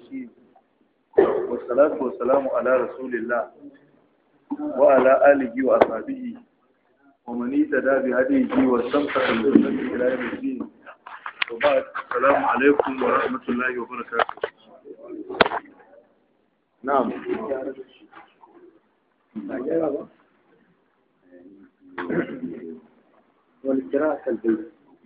الرجيم والصلاة والسلام على رسول الله وعلى آله وأصحابه ومن اهتدى بهديه واستمسك بسنته إلى يوم الدين وبعد السلام عليكم ورحمة الله وبركاته نعم والقراءة كالبيت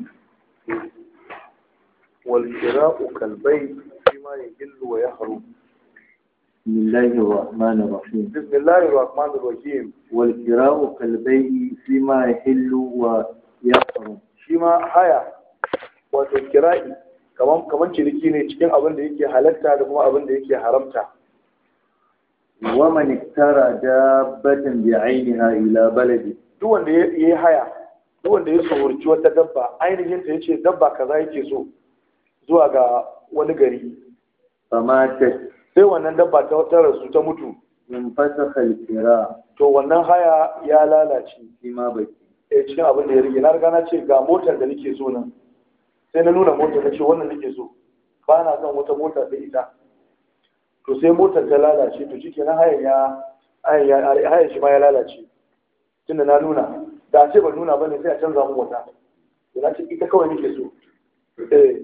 والقراء كالبيت فيما يجل ويحرم بسم الله الرحمن الرحيم بسم الله الرحمن الرحيم والقراءة كالبيت فيما يحل ويحرم shi ma haya wato kira'i kaman kaman ciniki ne cikin abin da yake halatta da kuma abin da yake haramta ومن اشترى دابة بعينها إلى بلده duk wanda ya yi haya duk wanda ya saurci wata dabba ainihin ta yace dabba kaza yake so zuwa ga wani gari فماتت sai wannan dabba ta wata rasu ta mutu انفسخ القراء to wannan haya ya lalace فيما بقي eh cikin abin da ya rage na riga na ce ga motar da nake so nan sai na nuna motar na ce wannan nake so ba na son wata mota da ita to sai motar ta lalace to shi kenan hayan ya hayan ya hayan shi ma ya lalace tunda na nuna da a ce ban nuna bane sai a canza mu wata to na ce ita kawai nake so eh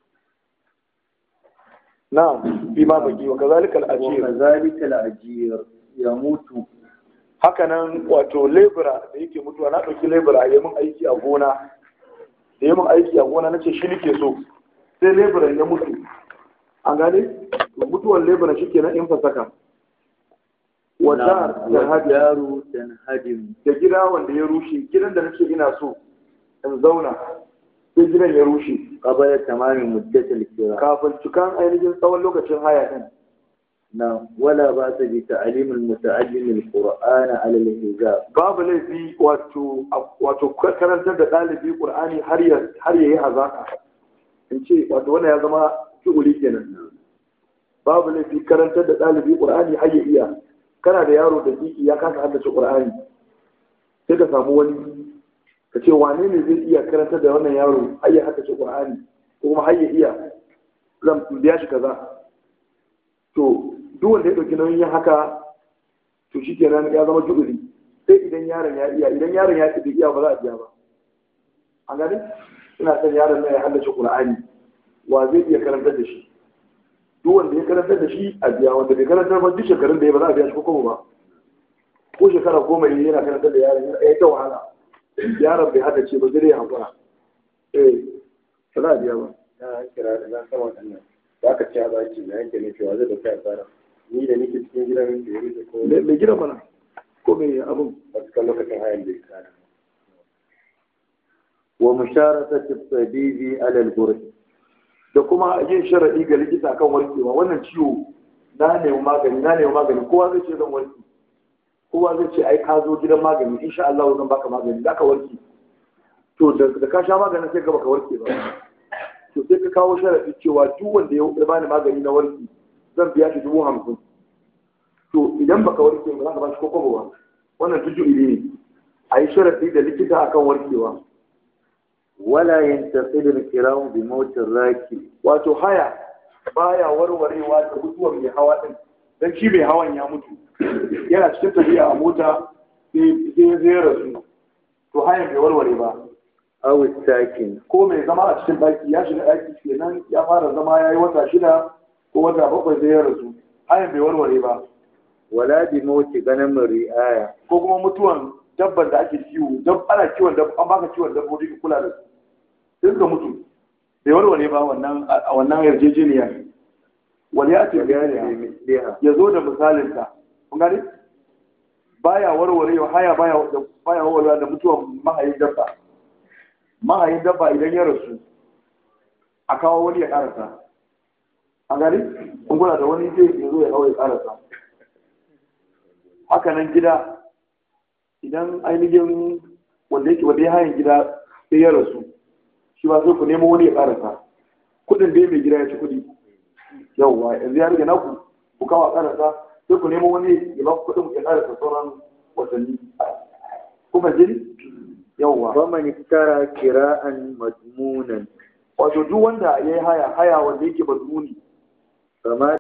na'am bi ma baki wa kazalika al-ajir وكذلك الأجير يموت haka nan wato lebura da yake mutuwa na ɗauki lebura ya mun aiki a gona da ya mun aiki a gona na ce shi nake so sai lebura ya mutu an gane to mutuwar lebura shi kenan in fasaka wadda da hajji والدار تنهدم da gida wanda ya rushe gidan da nake ina so in zauna sai gidan ya rushe قبل تمام مدة القراءة kafin cikan ainihin tsawon lokacin haya din نعم ولا بأس بتعليم المتعلم القرآن على الحجاب babu laifi wato wato karantar da ɗalibi ƙur'ani har ya har yayi hazaka in ce wato wannan ya zama fi'uli kenan babu laifi karantar da ɗalibi ƙur'ani har ya iya kana da yaro da kiki ya kasa haddace ƙur'ani sai ka samu wani ka ce wane ne zai iya karantar da wannan yaro har ya haddace ƙur'ani ko kuma har ya iya zan biya shi kaza to duk wanda ya ɗauki nauyin yin haka to shi kenan ya zama ju'uli sai idan yaron ya iya idan yaron ya bai iya ba za a biya ba an gani ina son yaron nan ya haddace qur'ani wa zai iya karantar da shi duk wanda ya karantar da shi a biya wanda bai karantar ba duk shekarun da ya ba za a biya shi ko kuma ba ko shekara goma ne yana karantar da yaron ya yi ta wahala yaron bai haddace ba zai ya hakura eh ba za a biya ba na kira da na sama wannan za ka ci a baki na yanke ne cewa zai dauki asara ni da nake cikin gidan da ya rufe ko mai mai gidan mana ko mai abin wasu kan lokacin hayan da ya tsara ومشاركة الطبيب على الجرح da kuma yin sharaɗi ga likita kan warkewa wannan ciwo na nemi magani na nemi magani kowa zai ce zan warke kowa zai ce ai ka zo gidan magani insha Allah zan baka magani za ka warke to da da ka sha maganin sai ka baka warke ba to sai ka kawo sharaɗi cewa duk wanda ya bani magani na warke zan biya shi dubu hamsin to idan baka warke ba za ka ba shi ko kwabo ba wannan tuju ne a yi sharaɗi da likita akan warkewa ولا ينتقد الكرام بموت الراكب wato haya baya warwarewa da mutuwar mai hawa din dan shi mai hawan ya mutu yana cikin tafiya a mota sai sai zai rasu to hayan bai warware ba أو الساكن ko mai zama a cikin daki ya shiga daki kenan ya fara zama yayi wata shida ko wata bakwai sai ya rasu hayan bai warware ba ولا بموت غنم الرعاية ko kuma mutuwan dabban da ake kiwo dab ana kiwon dab an baka kiwon dabbobi ka kula da su sai suka mutu bai warware ba wannan a wannan yarjejeniya wani ya ce bayani بمثلها ya zo da misalinta kun gane baya warware haya baya baya warware da mutuwan mahayin dabba mahayin dabba idan ya rasu a kawo wani ya karasa an gane kun kula da wani zai ya zo ya kawo ya karasa haka nan gida idan ainihin wanda yake wanda ya hayan gida sai ya rasu shi ba sai ku nemo wani ya karasa kudin dai mai gida ya ci kudi yauwa yanzu ya rage naku ku kawo a karasa sai ku nemo wani ya ba ku kudin ya karasa sauran watanni kuma jini yauwa ومن اشترى كراء مضمونا wato duk wanda ya yi haya haya wanda yake mazmuni فما